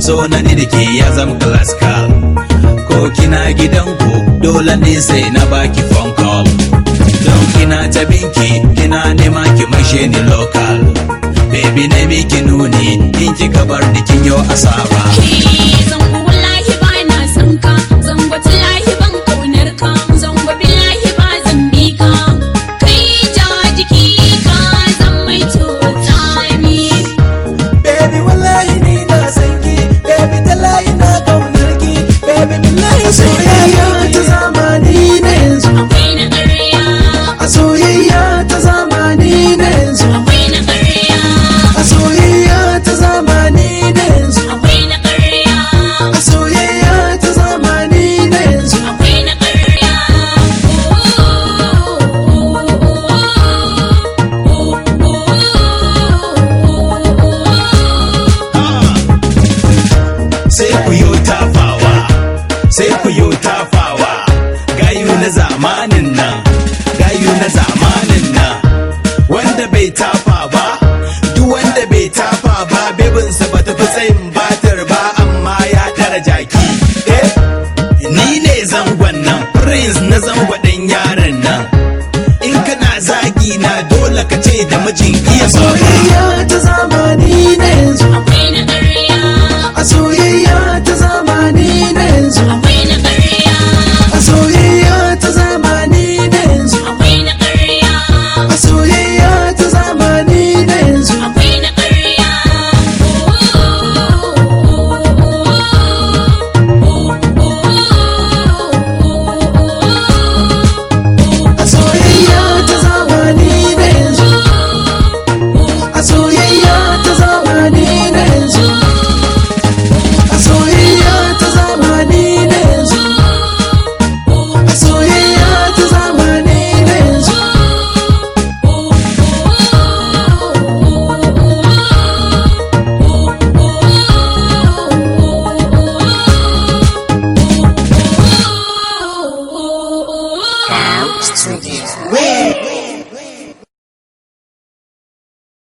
so na ni da ke ya zama classical ko kina gidanku dole ne sai na baki phone call don kina ta binki kina nema ki mashe ni local baby na miki nuni in kika bar ni kin yo asaba zango wallahi ba na san ka zango tallahi ban kaunar ka zango billahi ba zan bi ka kai ja jiki ka zan mai cuta ni Baby wallahi ni na san ki Baby tallahi na kaunar ki Baby billahi soyayya ta zamani na yanzu akwai na ƙarya A soyayya ta zamani na yanzu akwai na ƙarya A soyayya ta zamani na yanzu akwai na ƙarya A soyayya ta zamani na yanzu akwai na ƙarya sai ku yo tafawa sai ku yo tafawa gayu na zamanin nan gayu na zamanin nan wanda bai tafa ba duk wanda bai tafa ba bebinsa ba ta fi tsayin batar ba amma ya tara jaki eh ni ne zangon nan prince na zangwaɗin yaron nan in kana zagi na dole ka ce da mijin iya soyayya Soyayya ta zamani na yanzu akwai na ƙarya A soyayya ta zamani na yanzu akwai na ƙarya A soyayya ta zamani na yanzu akwai na ƙarya A soyayya ta zamani na yanzu akwai na ƙarya A soyayya ta zamani na yanzu A soyayya ta zamani na yanzu A soyayya ta zamani na yanzu A soyayya ta zamani na yanzu Studio.